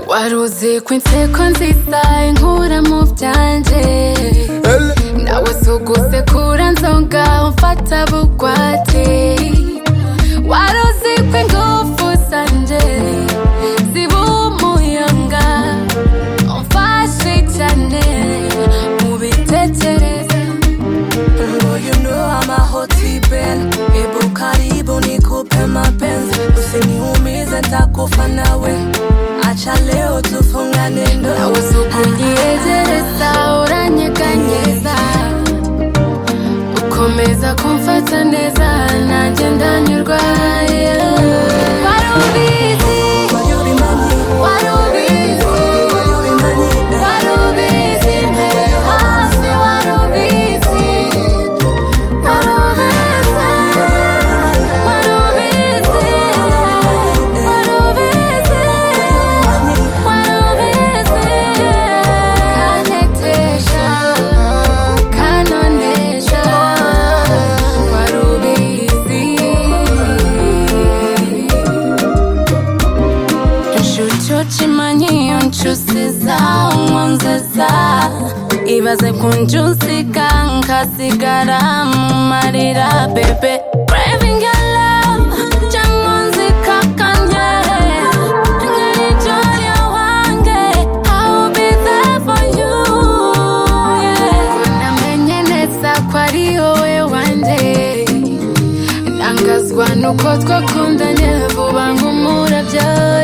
uvuze ko inseko nziza inkura mu byanjye nawe si ugusekura nzonga umfata bugwate wari uzi ko ingufu zanje ziba umuyaga umfashe cyane mu bitekereza Oh, you know I'm a hot bell Hebu karibu nikupe mapenzi Usiniumize nitakufa nawe Acha leo tufungane ndo nawe si ukunyegereza uranyeganyeza ukomeza kumfata neza nanjye ndanyurwa yeah. wari ubizi Why you remind me? wari ubizi Why you remind me? Wari ubizi mpere hasi wari ubizi Wari ubizi Wari ubizi Wari ubizi Wari ubizi Kantetesha Kanonesha Wari ubizi Inshucu chimanyi unchusiza umwanzeza Ibaze kunjusika nkasigara mu marira bebe Craving your love cyangwa nzikakanye Nkarijoya wange I'll be there for you yeah. Namenye neza ko ari wowe wanjye ntangazwa nuko twakundanye vuba nk'umurabyo